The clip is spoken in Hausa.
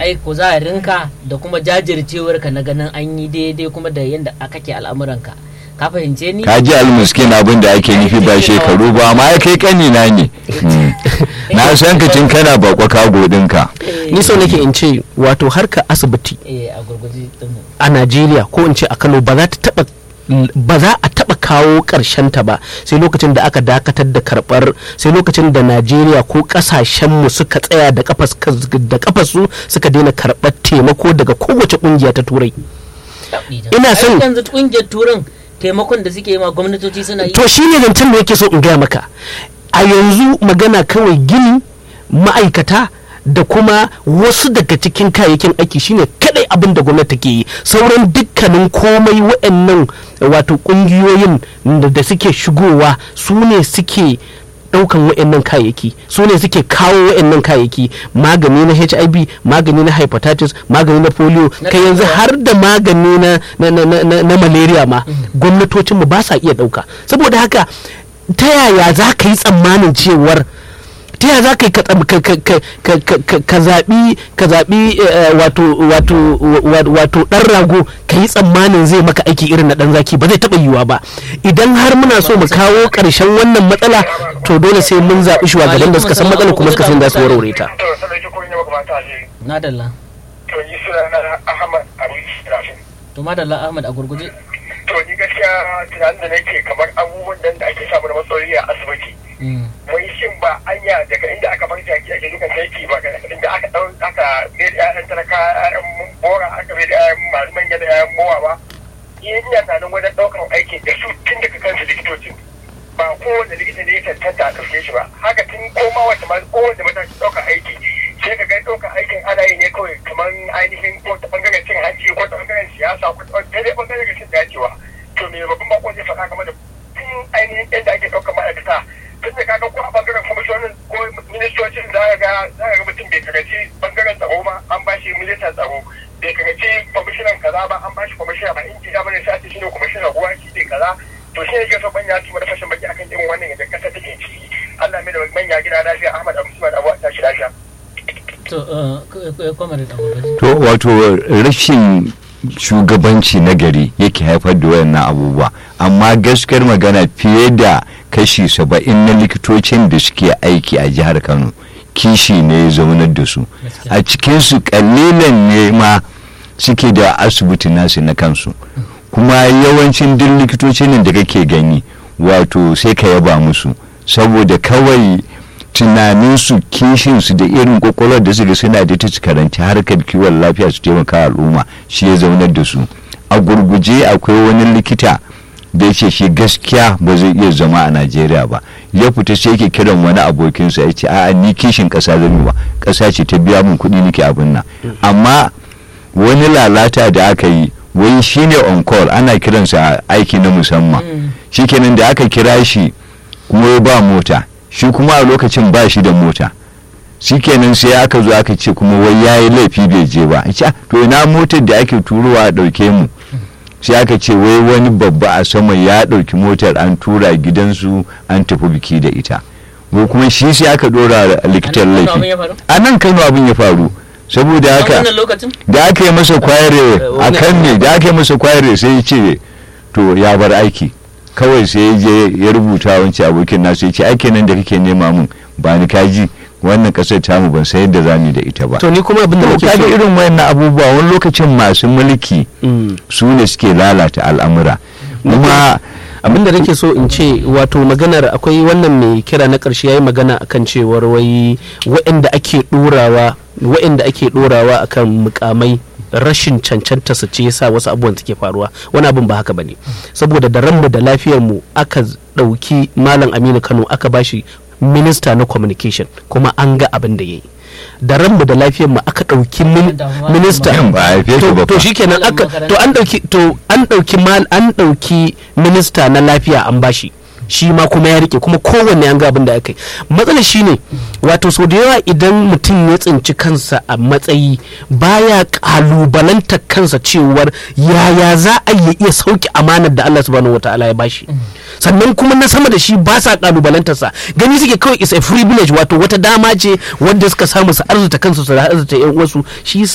ai kuzarinka da kuma jajircewarka na ganin an yi daidai kuma da yadda kake al'amuranka ka fahimce ni ka ji almuskin abin da ake nufi ba shekaru ba amma ya kai kanina ne Mm. na san ka tun kana bakwa kago ɗinka ni so nake in ce wato harka asibiti eh a gurguje din mu. a najeriya ko in ce a kano ba za ta taba ba za a taba kawo karshen ta ba sai lokacin da aka dakatar da karbar sai lokacin da najeriya ko kasashen mu suka tsaya da kafas da kafasu suka daina karbar taimako daga kowace kungiya ta turai Ina Ai, son- yanzu kungiyar turan taimakon da suke yi ma gwamnatoci suna yi to shine zancen da yake so in gaya maka a yanzu magana kawai gini ma'aikata da kuma wasu daga cikin kayayyakin aiki shine kadai abin da gwamnati ke yi sauran dukkanin komai wa'annan wato kungiyoyin da da suke shigowa su ne suke daukan wa'annan kayayyaki su ne suke kawo wa'annan kayayyaki magani na hiv magani na hepatitis magani na polio Na kai yanzu typhoid. har da magani na, na, na, na, na, na malaria ma gwamnatocinmu ba sa iya dauka saboda haka ta yaya za ka yi tsammanin cewar ta yaya za ka yi ka tsam- ka- ka- ka- ka- ka- ka- ka zaɓi ka zaɓi eh, wato wato wa- wato ɗan rago ka yi tsammanin zai maka aiki irin na ɗan zaki ba zai taɓa yiwuwa ba idan har muna so mu kawo ƙarshen wannan matsala to dole sai mun zaɓi shugaban da suka san matsalar kuma suka san za su warware ta to sanar ki kurin maka mata ne na dalla to ni suna na Ahmad Abu Rafin to madalla ahmad a gurguje to ni gaskiya tunanin da nake kamar abubuwan nan da ake samu da matsaloli a asibiti Mm. wai shin ba anya daga inda aka bar jaki ake dukan aiki ba ga inda aka dau aka mai da ƴaƴan talaka ƴaƴan bora aka mai da ƴaƴan masu manya da ƴaƴan mowa ba ina tunanin wajen ɗaukar aikin da su tun daga kansu likitocin ba kowane likita ne ya tantanta a ɗauke shi ba haka tun koma wata ma kowane mataki ɗaukar aiki sai ka ga ɗaukar aikin ana yi ne kawai kamar ainihin ko ta ɓangaren cin hanci ko ta ɓangaren siyasa ko ta dai ɓangaren rashin dacewa to me babban bako zai faɗa game da tun ainihin yadda ake ɗaukar ma'aikata tun da kaga ko a ɓangaren kwamishonin ko ministocin za ka ga za ka ga mutum bai karanci ɓangaren tsaro ba an ba shi ministan tsaro bai karanci kwamishinan kaza ba an ba shi kwamishina ba in ya bane sai shi ne kwamishinan ruwa shi ne kaza to shi ne ke so manya su mana fashin baki akan irin wannan yadda ƙasa take ciki Allah mai da manya gida lafiya Ahmad Abu Usman Abu ta shi lafiya to eh, k- k- kwamar da gurguje to wato rashin shugabanci na gari yake haifar da wayannan abubuwa amma gaskiyar magana fiye da kashi saba'in na likitocin da suke aiki a jihar kano kishi ne ya zaunar da su a cikinsu kalilan ne ma suke da asibiti nasu na kansu kuma yawancin duk likitocin da kake gani wato sai ka yaba musu saboda kawai tunaninsu kishinsu da irin kwakwalwar da suka suna da ta karanci harkar kiwon lafiya su taimaka al'umma shi ya zaunar da su a gurguje akwai wani likita da ce shi gaskiya ba zai iya zama a najeriya ba ya fita sai yake kiran wani abokinsa ya ce a'a ni kishin ƙasa zan yi ba ƙasa ce ta biya min kuɗi nake abin nan amma wani lalata da aka yi wai shine on call ana kiransa aiki na musamman shikenan da aka kira shi kuma ya ba mota shi kuma a lokacin ba shi da mota shikenan sai aka zo aka ce kuma wai ya yi laifi bai je ba ce to ina motar da ake turowa a ɗauke mu sai aka ce wai wani babba a sama ya ɗauki motar an tura gidansu an tafi biki da ita wai kuma shi sai aka ɗora likitan A nan Kano abin laifi ya faru? a nan kano abin ya faru saboda a haka wannan lokacin da aka yi masa kwayare a wannan- kan ne da aka yi masa kwayare sai ya ce to ya bar aiki kawai sai ya je ya rubuta wancan abokin nasu ya ce aikin nan da kake nema mun ba ni kaji wannan kasar tamu ban san yadda za mu yi da ita ba to ni kuma abin da to nake kaga so irin wayannan abubuwa wani lokacin masu mulki Mm. su ne suke lalata al'amura kuma abin da nake so in ce wato maganar akwai wannan mai kira na ƙarshe yayi magana akan cewar wai waɗanda ake ɗorawa waɗanda ake ɗorawa akan mukamai rashin cancanta su ce yasa wasu abubuwan suke faruwa wani abin ba haka bane saboda da ranmu da lafiyar mu aka ɗauki malam Aminu Kano aka bashi minista na communication kuma an ga abin da yayi da ranmu da lafiyar mu aka ɗauki min- Da- minista Yan ba a haife shi ba to, to fa. shikenan Malam aka makaranta. to an dauki to an dauki mal an dauki minista na lafiya an bashi shi ma kuma ya rike kuma kowanne an ga abin da aka yi matsalar shine wato sau da yawa idan mutum ya tsinci kansa a matsayi baya kalubalantar kansa cewar yaya za a yi iya sauke amanar da Allah subhanahu wataala ya bashi sannan kuma na sama da shi ba sa kalubalantarsa gani suke kawai is a privilege wato wata dama ce wanda suka samu su arzuta kansu su arzuta yan uwansu shi